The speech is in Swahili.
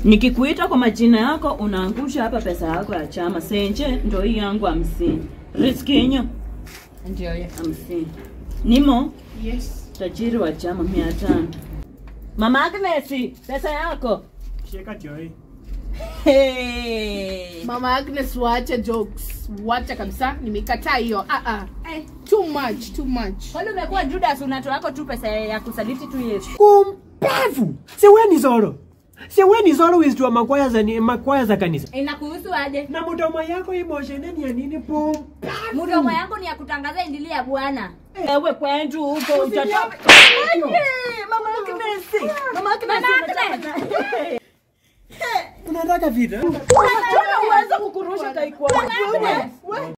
Nikikuita kwa majina yako unaangusha hapa pesa yako ya chama. Senje ndo hii yangu hamsini. Riskinyo Ndio hiyo. hamsini. Nimo Yes. tajiri wa chama mia tano. Mama Agnes, pesa yako. Shika joy. Hey. Mama Agnes waache jokes. Wacha kabisa. Nimekataa hiyo. Ah ah. Eh, too much, too much. Kwani umekuwa Judas unatoa yako tu pesa ya kusaliti tu Yesu. Kumbavu. Si wewe ni Zoro. Si wewe ni Zoro wisdom makwaya za ni makwaya za kanisa. Inakuhusu aje? Na mdomo yako emotion ni ya nini pum? Mdomo yangu ni ya kutangaza injili ya Bwana. Ewe kwetu huko utatoka. Mama Agnes. Mama Agnes. unataka- Unataka vita? Unataka uweze kukurusha taekwondo.